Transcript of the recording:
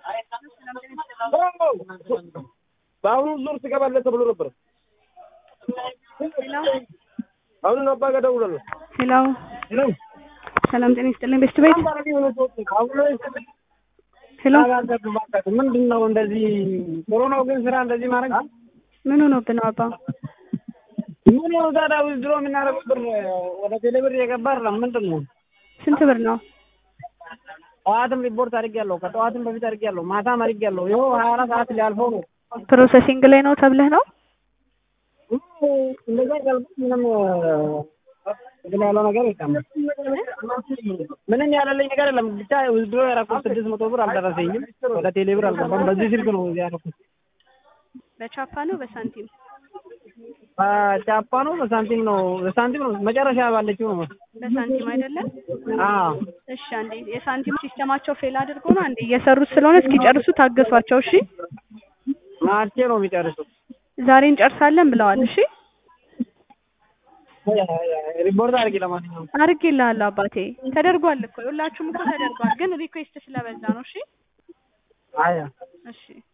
በአሁኑ ዙር ትገባለህ ተብሎ ነበር። አሁን አባ ጋር ደውላለሁ። ሄሎ ሰላም ጤና ይስጥልኝ ቤስት ቤት ሄሎ ምንድን ነው እንደዚህ ጥሩ ነው ግን ስራ እንደዚህ ማድረግ ምን ሆኖብህ ነው አባ? ምን ነው ታዲያ ውዝድሮ የምናደርገው ብር ወደ ቴሌ ብር እየገባ አይደለም። ምንድን ነው ስንት ብር ነው? ጠዋትም ሪፖርት አድርጌያለሁ፣ ከጠዋትም በፊት አድርጌያለሁ፣ ማታም አድርጌያለሁ። ይኸው ሀያ አራት ሰዓት ሊያልፈው ነው። ፕሮሰሲንግ ላይ ነው ተብለህ ነው? እንደዛ ያልኩት ምንም ግን ያለው ነገር የለም። ምንም ያለልኝ ነገር የለም። ብቻ ውዝድሮ ያደረኩት ስድስት መቶ ብር አልደረሰኝም። ወደ ቴሌ ብር አልገባም። በዚህ ስልክ ነው ያደረኩት። በቻፓ ነው በሳንቲም? ቻፓ ነው በሳንቲም ነው በሳንቲም ነው መጨረሻ ባለችው ነው። በሳንቲም አይደለም? አዎ እሺ አንዴ የሳንቲም ሲስተማቸው ፌል አድርጎ ነው አንዴ እየሰሩት ስለሆነ እስኪጨርሱ ታገሷቸው። እሺ ማርቼ ነው የሚጨርሱት። ዛሬ እንጨርሳለን ብለዋል። እሺ ሪፖርት አድርጊ። ለማንኛውም አድርጌልሃለሁ አባቴ። ተደርጓል እኮ ሁላችሁም እኮ ተደርጓል፣ ግን ሪኩዌስት ስለበዛ ነው። እሺ አያ እሺ